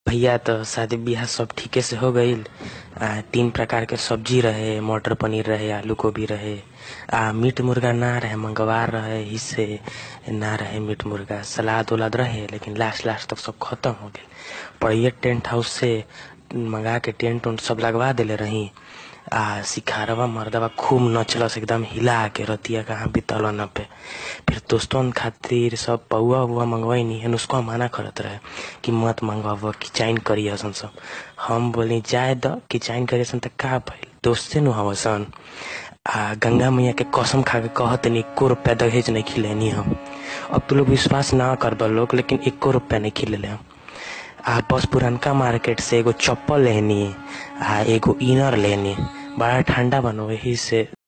भैया तो शादी बियाह सब ठीके से हो गईल आ तीन प्रकार के सब्जी रहे मटर पनीर रहे आलू गोभी रहे आ मीट मुर्गा ना रहे मंगवार रहे इससे ना रहे मीट मुर्गा सलाद उलाद रहे लेकिन लास्ट लास्ट तक सब खत्म हो गए पड़िए टेंट हाउस से मंगा के टेंट उंट सब लगवा देले रही आ सिखारवा मर्दवा खूब नचलस एकदम हिला के रतिया कहाँ बीतल न पे फिर दोस्तन खातिर सब पौआ उआ मंगवाई हन उसको मना करत रहे कि मत मंगवाब किचाइन करी हसन सब हम बोली जाए द किचाइन करी हसन त का भइल दोस्ते नु हवसन आ गंगा मैया के कसम खा के कहत नहीं एको रुपया दहेज नहीं खिलेनी हम अब तो लोग विश्वास ना कर लोग लेकिन एको रुपया नहीं खिलेले हम आ बस पुरनका मार्केट से एगो चप्पल लेनी आ एगो इनर लेनी बड़ा ठंडा बनो वही से